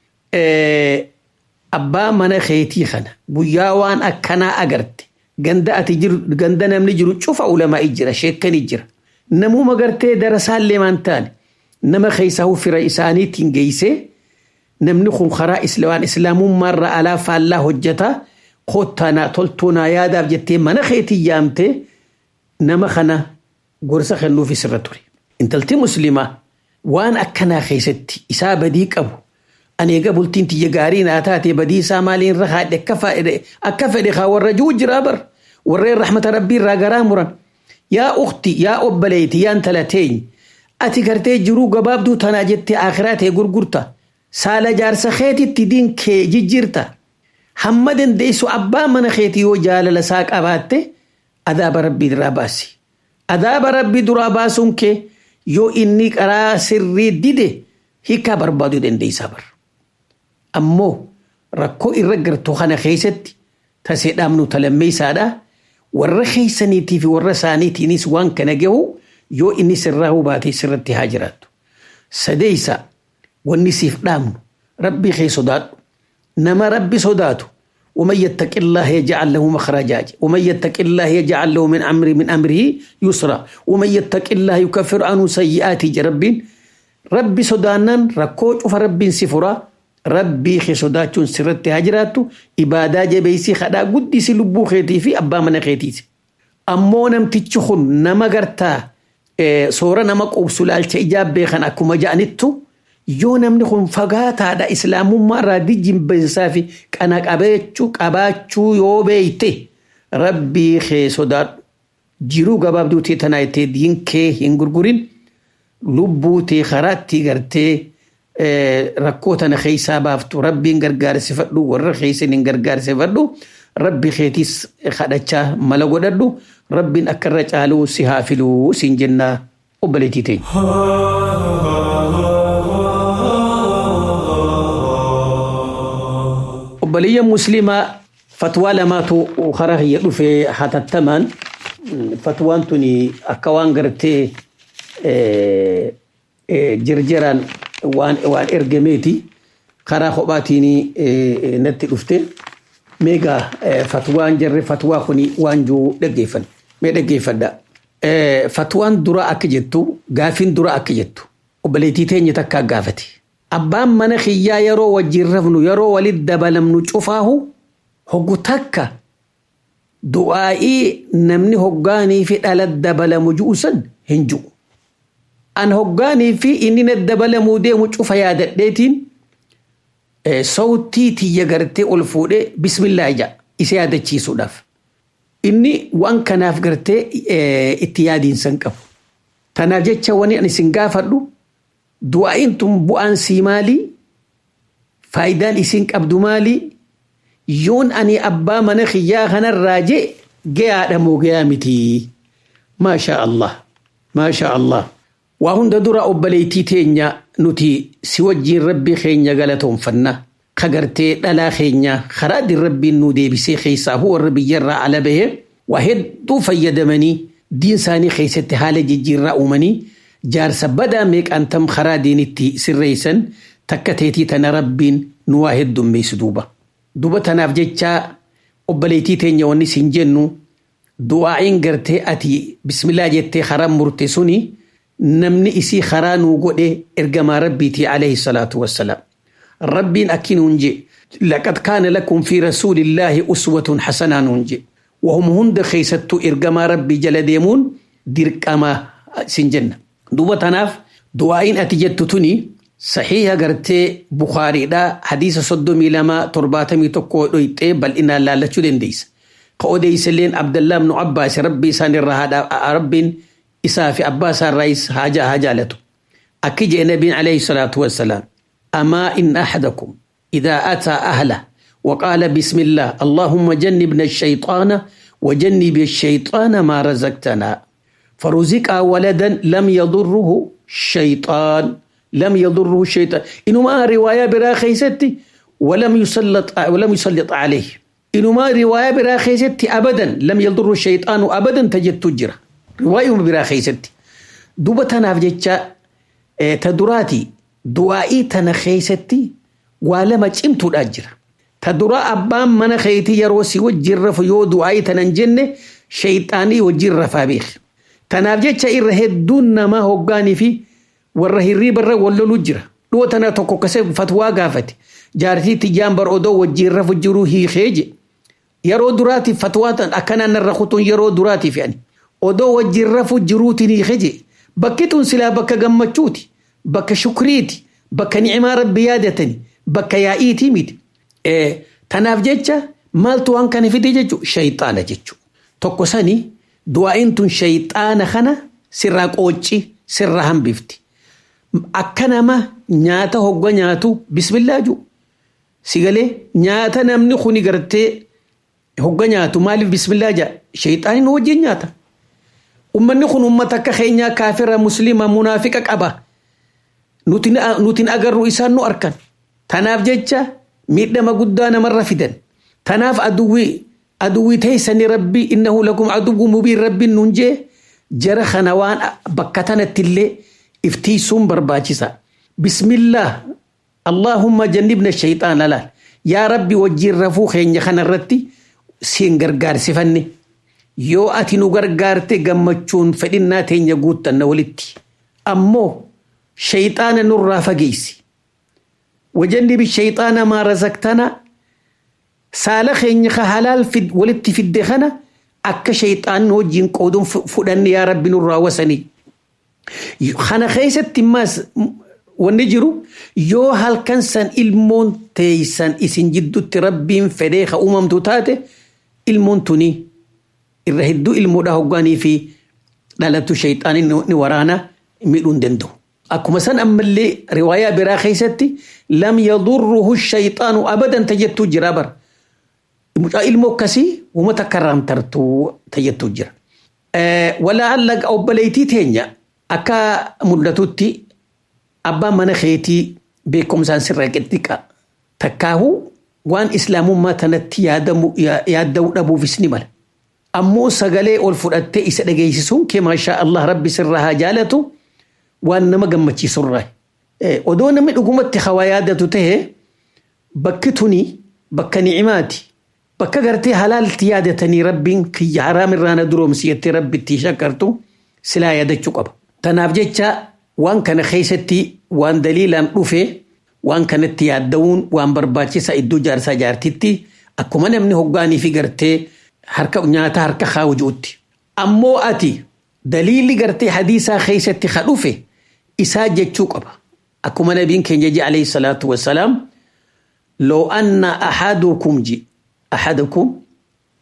abbaa mana keetii kana guyyaa waan akkanaa agarte ganda ati jiru ganda namni jiru cufa ulamaa jira sheekkanii jira namuma gartee darasaallee maan taane nama keessa fira isaaniitiin geessee namni kun karaa waan islaamummaarra alaa faallaa hojjeta koottaanaa toltuunaa yaadaaf jettee mana keetii yaamte nama kana gorsa kennuuf isirra ture. Intalti muslimaa waan akkanaa keessatti isaa badii qabu ani egaa bultiin tiyya gaarii naa taate badii isaa maaliin irra haadhe akka fedhe akka fedhe haa warra jiru jiraa bar warreen rahmata rabbii irraa garaa muran yaa ukti yaa obbaleeyti yaa intala teeny ati gartee jiruu gabaabduu tanaa jettee akhiraa ta'e gurgurta saala jaarsa keetitti diin kee jijjiirta hamma dandeessu abbaa mana keetii yoo jaalala isaa qabaatte adaaba rabbii duraa baasi adaaba rabbii duraa baasuun kee yoo inni karaa sirrii dide hiikaa barbaaduu dandeessaa bar ammoo rakkoo irra gartuu kana keessatti tasee dhaabnu talammeessaadha warra keessaniitii fi warra isaaniitiinis waan kana gahu yoo inni sirraa hubaate sirratti haa jiraattu. Sadeessa wanni siif dhaabnu rabbii kee sodaadhu nama rabbi sodaatu ومن يتق الله يجعل له مخرجا ومن يتق الله يجعل له من امر من امره يسرا ومن يتق الله يكفر عنه سيئات رب ربي سودانن ركوج فرب سفرا ربي خي سوداچون سرت هجراتو عباده جبيسي خدا قدي سي لبو خيتي في ابا من خيتي امو نمتچ خن نما غرتا soora nama qubsu laalcha ijaabbee kan akkuma ja'anittu yoo namni kun fagaataadha islaamummaa irraa dijjimbeessaa fi qana qabeechuu qabaachuu yoo beeyte rabbii kee sodaadhu jiruu gabaabduu tee tanaa ittee diin kee hin gurgurin lubbuu tee karaatti gartee rakkoo tana keessaa baaftu rabbiin gargaarsifadhu warra keessan hin gargaarsifadhu rabbi keetis kadhachaa mala godhadhu rabbiin akka irra caaluu si haa filuu siin jennaa obboleettii teenya. obboleeyyan muslimaa fatwaa lamaatu karaa kiyya dhufee hatattamaan fatwaan tuni akka waan gartee jirjiraan waan waan ergameeti karaa kophaatiin natti dhufte meegaa fatwaan jarre fatwaa kuni waan jiru dhaggeeffan mee dhaggeeffadha. Fatwaan dura akka jettu gaafin dura akka jettu obboleettii teenya takkaa gaafate. Abbaan mana kiyyaa yeroo wajjin rafnu yeroo walitti dabalamnu cufaahu hoggu takka du'aa'ii namni hoggaanii fi dhala dabalamu ju'u san hin ju'u. An hoggaanii fi inni na dabalamuu deemu cufa yaadadheetiin sawtii tiyya gartee ol fuudhee bismillaa ija isa yaadachiisuudhaaf. Inni waan kanaaf gartee itti yaadiinsan qabu. Tanaaf jecha wani ani isin gaafadhu du'aa'iin tun bu'aan sii maalii? Faayidaan isin qabdu maalii? Yoon ani abbaa mana kiyyaa kanarraa jee gayaadha moo gayaa miti? Maashaa Allah. Maashaa Allah. Waa hunda dura obboleettii teenya nuti si wajjiin rabbii keenya galatoonfanna. Kagartee dhalaa keenya karaa ittiin rabbiin nu deebisee keessaa warra biyyarraa ala bahee waa hedduu fayyadamanii diin isaanii keessatti haala jijjiirraa uumanii jaarsa badaa meeqaan tam karaa diinitti sirreessan takka teetii tana rabbiin nu waa heddummeessu duuba. Duuba tanaaf jecha obboleettii teenya wanni siin jennu du'aa'iin gartee ati bismillaa jettee karaa murte suni namni isii karaa nuu godhe ergamaa rabbiitii alayhi salaatu wassalaam. ربين أكين ونجي لقد كان لكم في رسول الله أسوة حسنة نونجي وهم هند خيستو إرقما ربي جل ديمون ديرقما سنجنة دوبة تناف دعائين أتجد تني صحيح قرتي بخاري دا حديث صدومي لما ترباتمي تقو دويته بل إنا لا لچو دين ديس قو ديس لين عبد الله بن عباس ربي سان الرهاد رب إسافي عباس الرئيس حاجة حاجة لتو أكيج نبي عليه الصلاة والسلام أما إن أحدكم إذا أتى أهله وقال بسم الله اللهم جنبنا الشيطان وجنب الشيطان ما رزقتنا فرزق ولدا لم يضره الشيطان لم يضره الشيطان إنما رواية براخي ستي ولم يسلط ولم يسلط عليه إنما رواية براخي ستي أبدا لم يضره الشيطان أبدا تجد تجرى رواية براخي ستي دوبتنا في جتشا تدراتي du'aa'ii tana keeysatti waa lama cimtuudha jira. Ta dura abbaan mana keetii yeroo si wajjin rafu yoo du'aa'ii tanan jenne shayxaanii wajjin rafaa beeki. Tanaaf jecha irra hedduun namaa hoggaanii fi warra hirriibarra walloluu jira. Dhuu tana tokko kasee fatwaa gaafate. Jaartii tiyyaan bar odoo wajjin rafu jiru hiikee je. Yeroo duraatiif fatwaa tan akkanaan narra kutuun yeroo duraatiif ani. Odoo wajjin rafu jiruutiin hiikee je. Bakki tun silaa bakka gammachuuti. bakka shukriiti bakka ni'imaa rabbi yaadatani bakka yaa'iiti miti. Tanaaf jecha maaltu waan kana fide jechuun shayxaana jechuudha. Tokko sani du'aa'iin tun shayxaana kana sirraa qoocci sirraa hambifti. Akka nama nyaata hogga nyaatu bismillaa jiru. Sigalee nyaata namni kuni gartee hogga nyaatu maaliif bismillaa jaa shayxaaniin wajjin nyaata. Uummanni kun uummata akka keenyaa kaafira musliima munaafiqa qaba. nutin agarru isaan nu arkan. Tanaaf jecha miidhama guddaa namarra fidan. Tanaaf aduwwii aduwwii teessanii rabbii innahu lakum aduwwu mubiin rabbiin nun jee jara kana waan bakka tanatti illee iftiisuun barbaachisa. Bismillah Allahumma jannibna shayxaana laal. Yaa rabbi wajjin rafuu keenya kanarratti siin gargaarsifanne. Yoo ati nu gargaarte gammachuun fedhinnaa teenya guuttanna walitti. Ammoo شيطان نور فقيسي وجنب الشيطان ما رزقتنا سالخ إنك حلال في ولدت في الدخنة أك شيطان وجين قودون فدن يا رب نور وسني خنا خيسة تماس ونجرو يو هل كان سن المون تيسن إسن جدو تربين فديخ أمم تتاتي المون تني الرهدو المودا هقاني في لالتو شيطان نورانا ميلون دندو akkuma san ammallee riwaayaa biraa keessatti lam yadurruhu shayxaanu abadan tajattuu jira bar mucaa ilmoo akkasii uummata akka raamtartuu tajattuu jira. Walaalla obboleettii teenya akka mul'atutti abbaan mana keetii beekumsaan sirra qixxiqa takkaahu waan islaamummaa tanatti yaadda'uu dhabuufis ni mala. Ammoo sagalee ol fudhattee isa dhageessisuun kee maashaa Allah rabbi sirra haa jaalatu. waan nama gammachiisurraa. Odoo namni dhugumatti hawaa yaadatu ta'e bakki tuni bakka ni'imaati. Bakka gartee halaalti yaadatanii rabbiin kiyya haraamirraa na duroomsi jettee rabbitti shakkartu silaa yaadachuu qaba. Tanaaf jecha waan kana keessatti waan daliilaan dhufe waan kanatti yaadda'uun waan barbaachisa iddoo jaarsaa jaartitti akkuma namni hoggaanii fi gartee harka nyaata harka kaa'u jirutti. Ammoo ati daliilli gartee hadiisaa keessatti ka dhufe isaa jechuu qaba. Akkuma nabiin keenya ji alayhi salaatu wassalaam loo anna ahadukum ji ahadukum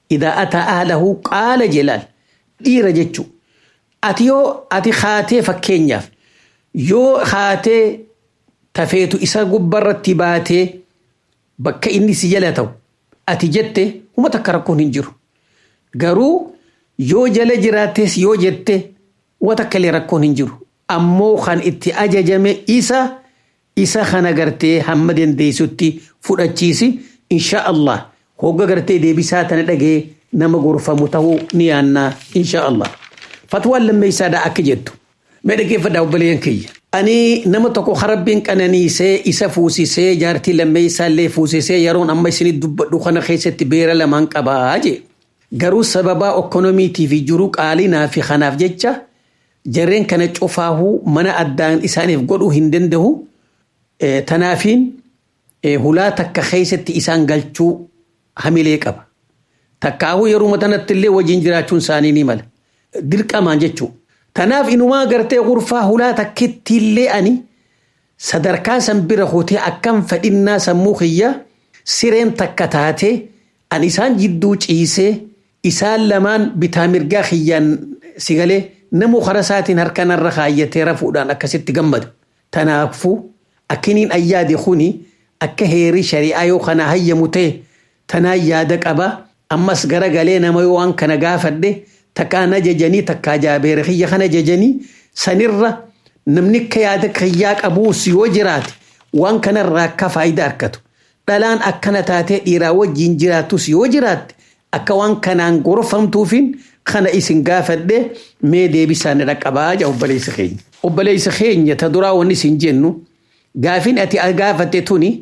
idaa ataa ahlahu qaala jelaal dhiira jechuu ati yoo ati haatee fakkeenyaaf yoo haatee tafeetu isa gubbarratti baatee bakka inni si jala ta'u ati jette huma takka rakkoon hin jiru garuu yoo jala jiraattes yoo jette huma takka illee rakkoon hin jiru ammoo kan itti ajajame isa isa kana gartee hamma dandeessutti fudhachiisi insha Allah hogga gartee deebisaa tana dhagee nama gorfamu ta'uu ni yaannaa insha Allah fatwaan lammeessaadha akka jettu mee dhaggeeffadhaa obboleeyyan kiyya ani nama tokko harabbiin qananiisee isa fuusisee jaartii lammeessaallee fuusisee yeroon amma isinit dubbadhu kana keessatti beera lamaan qabaa jee garuu sababaa ekonomiitii fi jiru qaalinaa fi kanaaf jecha jarreen kana cufaahuu mana addaan isaaniif godhuu hin danda'u tanaafiin hulaa takka keessatti isaan galchuu hamilee qaba. Takkaahuu yeroo tanatti illee wajjin jiraachuun isaanii ni mala. Dirqamaan jechuudha. Tanaaf inumaa gartee gurfaa hulaa takkitti illee ani sadarkaa san bira hootee akkam fedhinnaa sammuu kiyya sireen takka taatee ani isaan jidduu ciisee isaan lamaan bitaa mirgaa kiyyaan sigalee namuu kara isaatiin harkanarra kaayyatee rafuudhaan akkasitti gammada. Tanaafuu akkiniin ayyaade kuni akka heerii shari'aa yoo kana hayyamu ta'e tanaan yaada qaba ammas garagalee nama yoo waan kana gaafadhe takkaan ajajanii takkaa jaabeera kiyya kana ajajanii sanirra namni akka yaada kiyyaa qabuus yoo jiraate waan kanarraa akka faayidaa argatu dhalaan akkana taatee dhiiraa wajjiin jiraatus yoo jiraatte akka waan kanaan gorfamtuufin kana isin gaafadhe mee deebisaan dhaqqabaa jaa obboleessa keenya. Obboleessa keenya ta duraa wanni isin jennu gaafin ati gaafatte tuni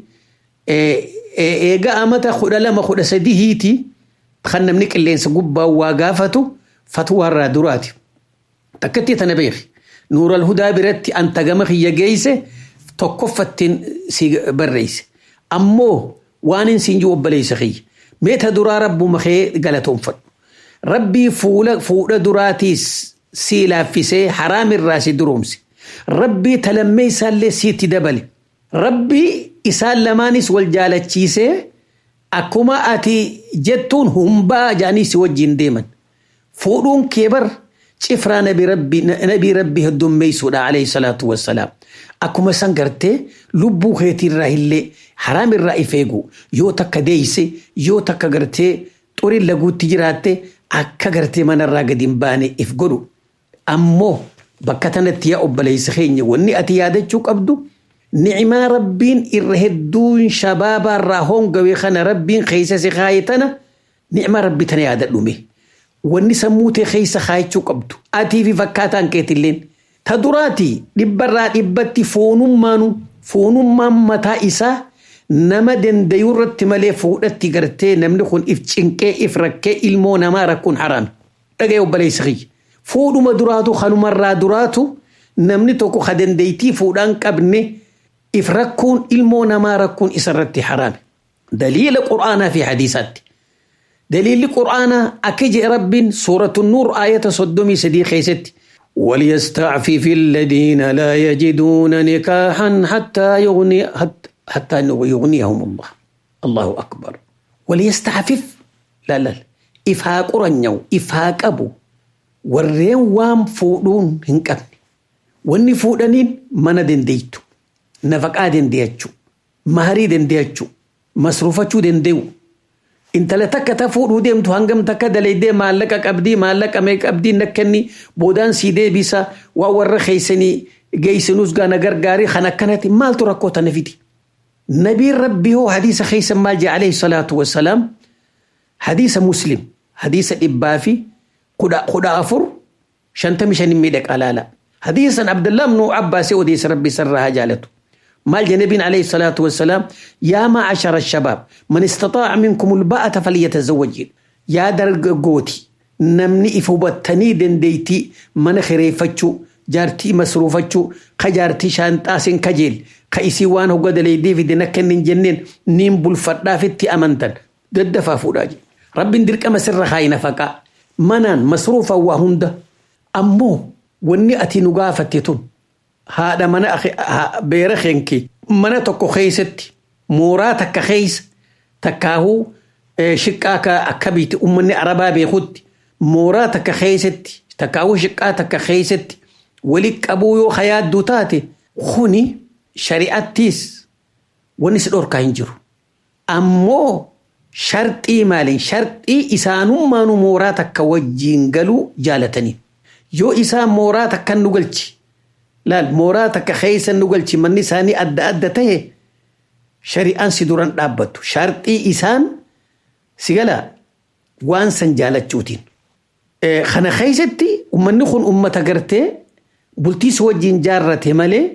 eega amata kudha lama kudha sadii hiiti kan namni qilleensa gubbaa waa gaafatu fatwaarraa duraati. Takkatti tana beeki. Nuural hudaa biratti anta gama kiyya geeyse tokkoffattiin si barreesse. Ammoo waan hin siin jiru obboleessa kiyya. Mee ta duraa rabbuma kee galatoonfadhu. Rabbii fuula fuudha duraatiis si laaffisee haraamirraa si duroomse. Rabbii talammee isaallee sitti dabale. Rabbii isaan lamaanis wal jaalachiisee akkuma ati jettuun humbaa jaanii si wajjin deeman. Fuudhuun kee bar cifraa nabii rabbii heddummeessuudha alayhi salaatu wassalaam. Akkuma san gartee lubbuu keetiirraa illee haraamirraa if eegu yoo takka deeyse yoo takka gartee xurin laguutti jiraatte akka gartee manarraa gadi hin baane if godhu. Ammoo bakka tanatti yaa obboleessa keenya wanni ati yaadachuu qabdu ni'imaa rabbiin irra hedduun shabaabaarraa hongawee kana rabbiin keessa si kaaye tana ni'imaa rabbii tana yaadadhume. Wanni sammuu tee keessa kaayachuu qabdu atii fi fakkaataan keetilleen ta duraati dhibbarraa dhibbatti foonummaanu foonummaan mataa isaa nama dandayuu irratti malee fuudhatti gartee namni kun if cinqee if rakkee ilmoo namaa rakkuun haraami. Dhaga'e obboleessa kiyya. Fuudhuma duraatu kanumarraa duraatu namni tokko ka dandeeytii fuudhaan qabne if rakkuun ilmoo namaa rakkuun isarratti haraami. Daliila qur'aanaa fi hadiisaatti. دليل القرآن أكج رب سورة النور آية صدومي سدي خيست وليستعفف الذين لا يجدون نكاحا حتى يغني حتى, حتى يغنيهم الله الله أكبر وليستعفف لا لا إفهاق رنيو إفهاق أبو warreen waan fuudhuun hin qabne wanni fuudhaniin mana dandeeytu nafaqaa dandeeyachuu maharii dandeeyachuu masruufachuu dandeeyu intala takka ta fuudhuu deemtu hangam takka dalaydee maallaqa qabdii maallaqa mee qabdii nakkanni boodaan sii deebisa waa warra keeysanii geeysinuus gaana gargaarii kan akkanatti maaltu rakkoo tana fidi nabiin rabbii hoo hadiisa keeysan maal jee alayhi salaatu wassalaam hadiisa muslim hadiisa dhibbaa fi kudha afur shantami shanin miidhaqa laala hadiisan abdullah ibnu abbaasii odeessa rabbi sarraa haa jaalatu مال جنبين عليه الصلاة والسلام يا معشر الشباب من استطاع منكم الباءة فليتزوج يا درق قوتي نمني إفوبتني دنديتي من خريفتشو جارتي مسروفتشو خجارتي شانتاسين كجيل خيسي وان هو قد ليدي في دنكن جنين نيم بالفتا فتي أمنتن ضد فافوراجي رب ندرك مسر خاين فقا منان مسروفا وهند أمو وني أتي نقافتتون haadha mana beera keenke mana tokko keeysatti mooraa takka keeysa takkaahuu shiqqaa ka akka biiti ummanni arabaa beekutti mooraa takka keessatti takkaawuu shiqqaa takka keessatti wali qabuu yoo hayaadduu taate kuni shari'attiis wanni si dhorkaa hin jiru. Ammoo sharxii maaliin sharxii isaanummaanu mooraa takka wajjiin galuu jaalatanii. Yoo isaan mooraa takka nu galchi laal mooraa takka keessa nu galchi manni isaanii adda adda ta'e shari'aan si duran dhaabbattu sharxii isaan si gala waan san jaalachuutiin. Kana keessatti uummanni kun uummata gartee bultiis wajjin jaarrate malee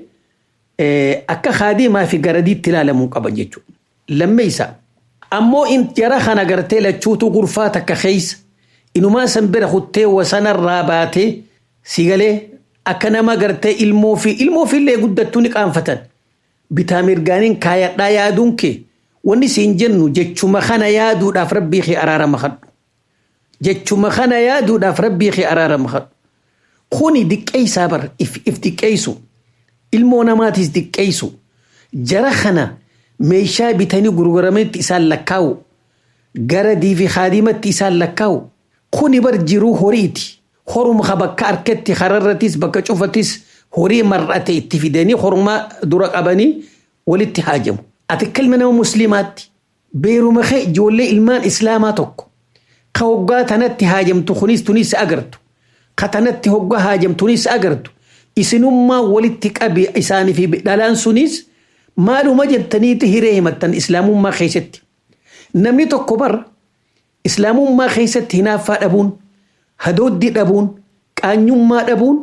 akka haadimaa fi garadiitti ilaalamuu qaba jechuudha. Lammeessa ammoo in jara kana gartee lachuutu gurfaa takka keessa inumaa san bira kuttee wasanarraa baatee si galee akka nama gartee ilmoo fi ilmoo fi illee guddattuu ni qaanfatan. Bitaa mirgaaniin kaayadhaa yaaduun kee wanni siin jennu jechuma kana yaaduudhaaf rabbii kee araarama kadhu. Jechuma kana yaaduudhaaf rabbii kee araarama kadhu. Kuni diqqeessaa bar if diqqeessu. Ilmoo namaatis diqqeessu. Jara kana meeshaa bitanii gurgurametti isaan lakkaa'u. Gara diifi haadimatti isaan lakkaa'u. Kuni bar jiruu horiiti. Horuma bakka harkatti hararratis bakka cufatis horii mar'ate itti fidanii horumaa dura qabanii walitti haajamu. Ati kalma nama musliimaatti beeruma kee ijoollee ilmaan islaamaa tokko ka hoggaa tanatti haajamtu kunis tunis agartu ka tanatti hoggaa haajamtunis agartu isinummaa walitti qabi isaanii fi dhalaan sunis maaluma jettaniiti hiree himattan islaamummaa keessatti. Namni tokko bar islaamummaa keessatti hinaaffaa dhabuun hadooddii dhabuun qaanyummaa dhabuun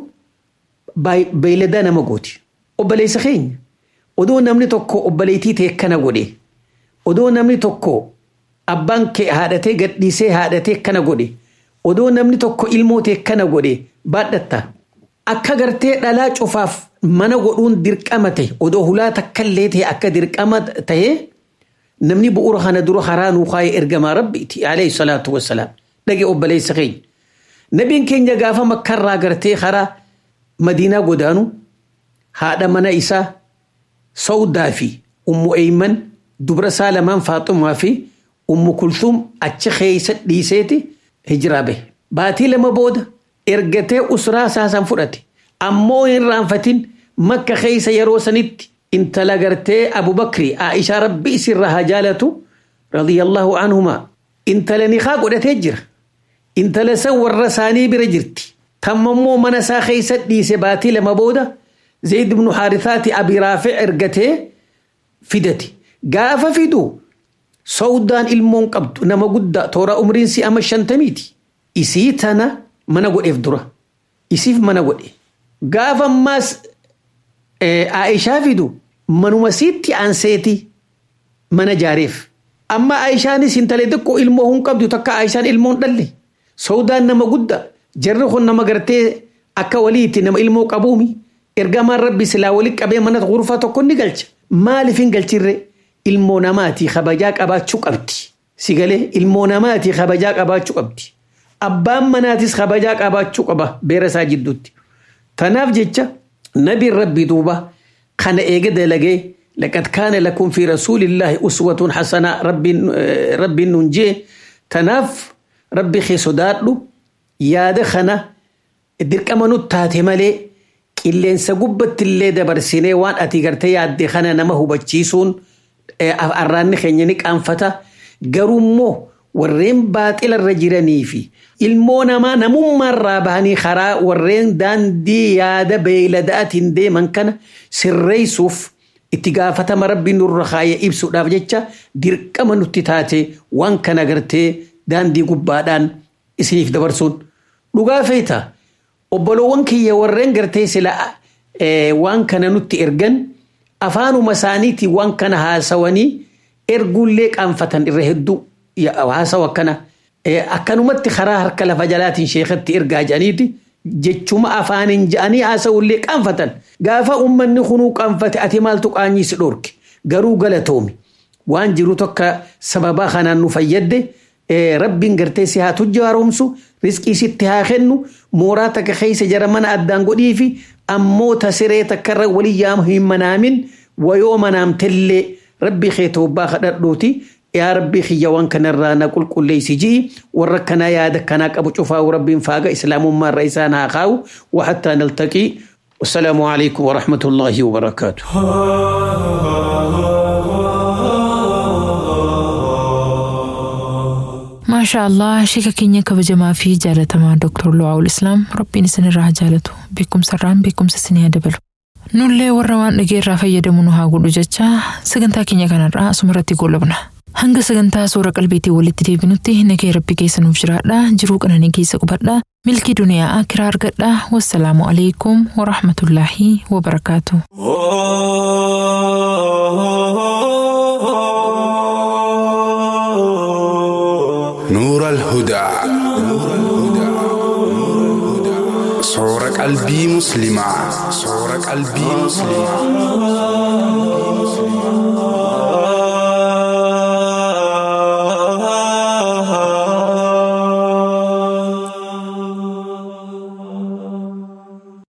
beeyladaa nama gooti. Obboleessa keenya odoo namni tokko obboleettii ta'e kana godhe odoo namni tokko abbaan kee haadhatee gadhiisee haadhatee kana godhe odoo namni tokko ilmoo ta'e kana godhe baadhatta. Akka gartee dhalaa cufaaf mana godhuun dirqama ta'e odoo hulaa takkallee ta'e akka dirqama ta'e namni bu'uura kana dura karaa nuu kaayee ergamaa rabbiiti alayhi salaatu wassalaam dhage obboleessa keenya. Nabiin keenya gaafa makkarraa gartee karaa madiinaa godaanu haadha mana isaa sawdaa fi ummu eeyman dubra isaa lamaan faaxumaa fi ummu kulthum achi keessa dhiiseeti hijiraa bahe. Baatii lama booda ergatee usraa isaasan fudhate ammoo hin raanfatin makka keessa yeroo sanitti intala gartee abubakri aishaa rabbi isirra haa jaalatu radiyallahu anhumaa intala niqaa godhatee jira intala san warra isaanii bira jirti tammammoo mana isaa keessa dhiise baatii lama booda zayd ibnu haarithaati abi raafi ergatee fidate gaafa fidu sawdaan ilmoon qabdu nama guddaa toora umriin si ama shantamiiti isii tana mana godheef dura isiif mana godhe gaafa ammaas Aishaa fidu manuma siitti aanseeti mana jaareef. Amma Aishaanis intala xiqqoo ilmoo hin qabdu takka Aishaan ilmoo hin dhalle. Sawdaan nama guddaa jarri kun nama gartee akka waliitti nama ilmoo qabuumi. Ergamaan rabbi silaa walitti qabee mana gurfaa tokko ni galcha. Maaliif hin galchirre ilmoo namaatii kabajaa qabaachuu qabdi. Sigalee ilmoo namaatii kabajaa qabaachuu qabdi. Abbaan manaatis kabajaa qabaachuu qaba beera isaa jidduutti. Tanaaf jecha نبي ربي دوبا كان إيجد لقي لقد كان لكم في رسول الله أسوة حسنة ربي ربي ننجي تناف ربي خي سدادلو يا دخنا الدرك أمانو تاتي مالي إلين سقبت اللي دبر سيني وان أتي قرتي يا دخنا نما هو بتشيسون أراني خينينيك أنفتا قرومو warreen baaxila irra jiranii fi ilmoo namaa namummaarraa bahanii karaa warreen daandii yaada beeyladaatiin deeman kana sirreessuuf itti gaafatama rabbi nurra kaayee ibsuudhaaf jecha dirqama nutti taate waan kana gartee daandii gubbaadhaan isiniif dabarsuun dhugaa feeta obboloowwan kiyya warreen gartee sila waan kana nutti ergan afaanuma isaaniitiin waan kana haasawanii erguullee qaanfatan irra hedduu haasawa akkana akkanumatti karaa harka lafa jalaatiin sheekatti ergaa jedhaniiti jechuma afaaniin jedhanii haasawullee qaanfatan gaafa ummanni kunuu qaanfate ati maaltu qaanyii si dhorke garuu galatoomi waan jiru tokko sababaa kanaan nu fayyadde rabbiin gartee si haa tujja haaromsu riskii sitti haa kennu mooraa takka keessa jara mana addaan godhii fi ammoo tasiree takkarra walii yaama hin manaamin wayoo manaamtellee rabbi kee toobbaa kadhadhuuti yaa rabbii kiyya waan kanarraa na qulqulleessi ji'i warra kanaa yaada kanaa qabu cufaa rabbiin faaga islaamummaa irra isaan haa kaa'u waxattaa naltaqii والسلام عليكم ورحمة الله وبركاته maashaa allah sheeka keenya kabajamaa fi jaalatamaa dooktar Lu'aawul Islaam rabbiin isinirraa haa jaalatu beekumsarraan beekumsa isinii haa dabalu. Nullee warra waan dhageerraa fayyadamu nu haa godhu jecha sagantaa keenya kanarraa asumarratti goolabna. Hanga sagantaa suura qalbiitii walitti deebinutti nagee rabbi keessa nuuf jiraadha jiruu qananii keessa qubadha milkii duniyaa akiraa argadha wassalaamu alaikum warahmatullaahi wabarakaatu. نور الهدى صور قلبي مسلمة صور قلبي مسلمة